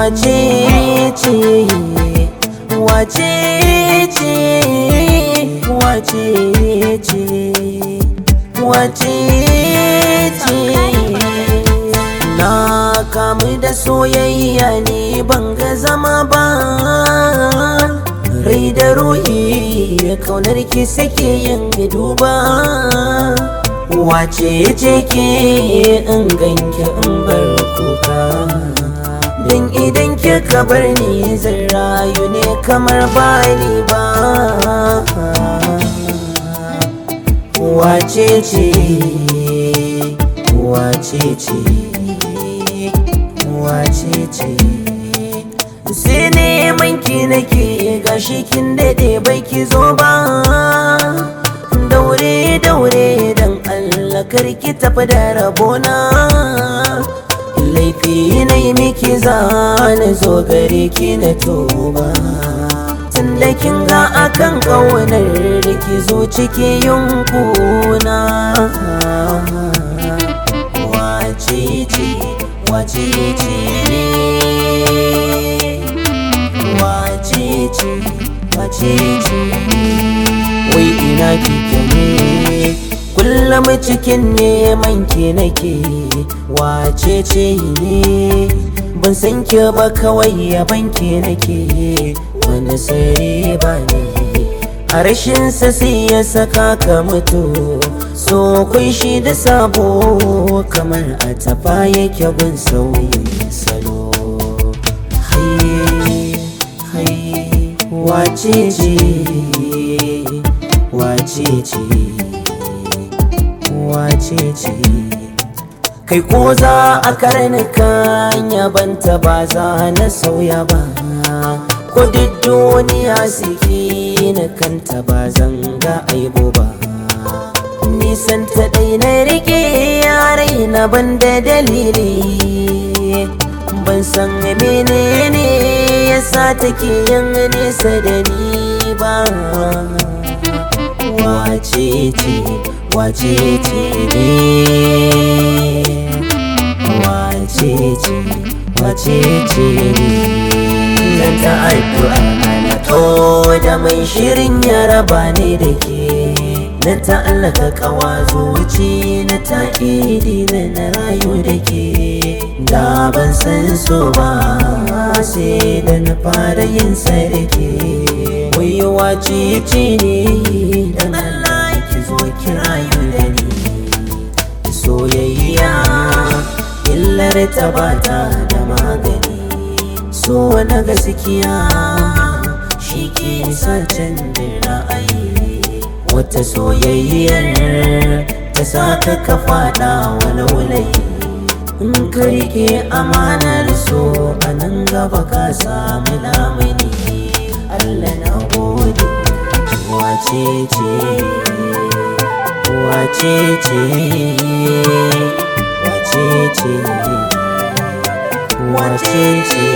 wace ce wace ce wace ce wace ce na kamu da soyayya ne ban ga zama ba rai da ruhi kaunar ki sake yin duba wace ce ke in ganki in bar kuka don idan kika bar ni zan rayu ne kamar bani ba wace ce wace ce wace ce sai neman ki nake gashi kin dade bai ki zo ba daure daure dan Allah karki tafi da rabona laifi na yi miki zane zo gare ki na tuba tunda kin ga akan ƙaunar ki zo ciki yunkuna wace ce wace ce wace ce wace ce wai ina kike ne kullum cikin neman ki nake wace ce ne ban san ki ba kawai yaban ki nake wani sare ba ne a rashin sa sai ya saka ka mutu so kun shi da sabo kamar a tafa yake gun sauyin salo haye haye wace ce wace ce wace ce kai ko za a karnuka yabanta ba za na sauya ba ko duk duniya suke na kanta ba zan ga aibo ba nisan ta dai na rike yarai na ban da dalili ban san menene yasa take yin nesa da ni ba wace ce wace ce ne wace ce wace ce ne zan ta addu'a ana to da mai shirin ya raba ne da ke na ta'allaka kawa zuci na ta'idi na na rayu da ke da ban san so ba sai da na fara yin sa da ke wayewa ce ce ne dan Allah ki zo ki rayu da ni soyayya illar ta bata da magani so na gaskiya shi ke sa canjin ra'ayi wata soyayyar ta saka ka fada wani wulayi in ka rike amanar so a nan gaba ka samu lamuni Allah na gode wace ce wace ce wace ce wace ce